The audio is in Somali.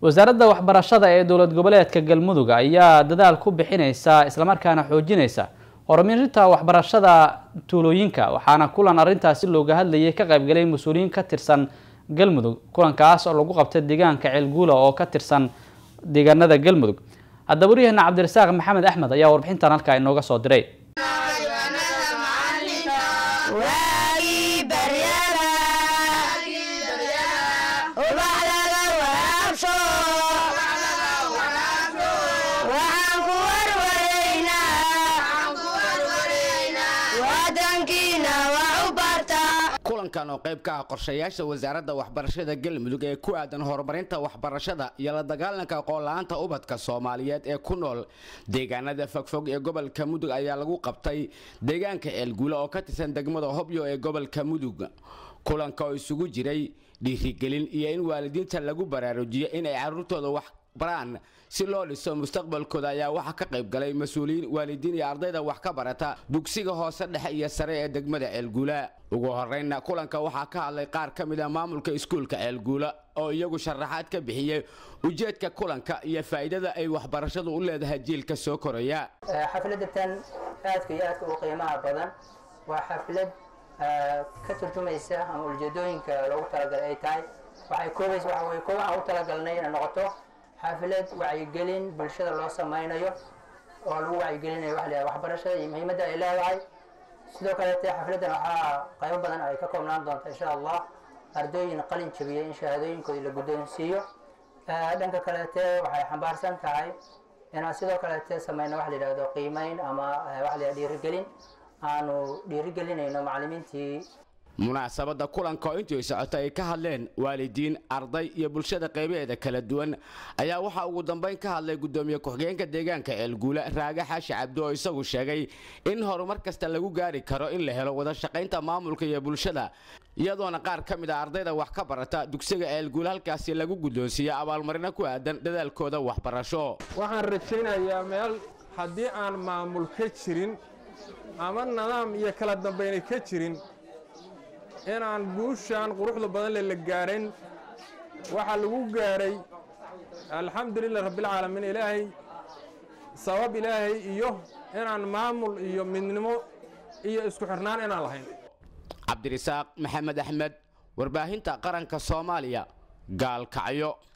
wasaaradda waxbarashada ee dowlad goboleedka galmudug ayaa dadaal ku bixineysa islamarkaana xoojineysa horumarinta waxbarashada tuulooyinka waxaana kulan arrintaasi looga hadlayay ka qaybgalay mas-uuliyiin ka tirsan galmudug kulankaas oo lagu qabtay deegaanka ceelguula oo ka tirsan deegaanada galmudug haddaba waryaheena cabdirasaaq maxamed axmed ayaa warbixintan halkaa inooga soo diray kulankan oo qayb ka ah qorshayaasha wasaaradda waxbarashada galmudug ee ku aadan horumarinta waxbarashada iyo la dagaalanka aqoon-la-aanta ubadka soomaaliyeed ee ku nool deegaanada fogfog ee gobolka mudug ayaa lagu qabtay deegaanka ceelguula oo ka tirsan degmada hobyo ee gobolka mudug kulanka oo isugu jiray dhiirigelin iyo in waalidiinta lagu baraarujiyo inay carruurtooda wax baraan si loo dhiso mustaqbalkooda ayaa waxaa ka qayb galay mas-uuliyiin waalidiin iyo ardayda wax ka barata dugsiga hoose dhexe iyo sare ee degmada ceelguula ugu horreynna kulanka waxaa ka hadlay qaar ka mid a maamulka iskuulka ceelguula oo iyagu sharaxaad ka bixiyey ujeedka kulanka iyo faa'iidada ay waxbarashadu u leedahay jiilka soo koraya xafladatan aadka iyo aadka u qiimaha badan waa xaflad ka turjumaysa ama ujeedooyinka loogu talagalay ay tahay waxay koobaysa waxa weye koob aan u talagalnay inay noqoto xaflad wacyigelin bulshada loo samaynayo oo lagu wacyigelinayo waxa la yidhaha waxbarashada iyo muhiimadda ay leedahay sidoo kaleete xafladdan waxaa qaybo badan ay ka koobnaan doonta insha allah ardooyin qalin jabiyay in shahaadooyinkooda la guddoonsiiyo dhanka kaleete waxay xambaarsan tahay inaan sidoo kaleete samayno waxa la yidhahdo qiimeyn ama waxa la yidhahdo dhiirigelin aanu dhiirigelinayno macallimiintii munaasabadda kulanka oo intii socotay ay ka hadleen waalidiin arday iyo bulshada qaybaheeda kala duwan ayaa waxaa ugu dambayn ka hadlay guddoomiye ku-xigeenka deegaanka ceelguula raage xaashi cabdi oo isagu sheegay in horumar kasta lagu gaari karo in la helo wada shaqaynta maamulka iyo bulshada iyadoona qaar ka mid a ardayda wax ka barata dugsiga ceelguula halkaasi lagu guddoonsiiya abaalmarino ku aadan dadaalkooda waxbarasho waxaan rajaynayaa meel haddii aan maamul ka jirin ama nidaam iyo kala dambayna ka jirin inaan guushaan quruxda badan le la gaadhayn waxaa lagu gaadhay alxamdulilah rabbilcaalamiin ilaahay sabab ilaahay iyo inaan maamul iyo midnimo iyo isku xirnaan inaan lahayn cabdirasaaq maxamed axmed warbaahinta qaranka soomaaliya gaalkacyo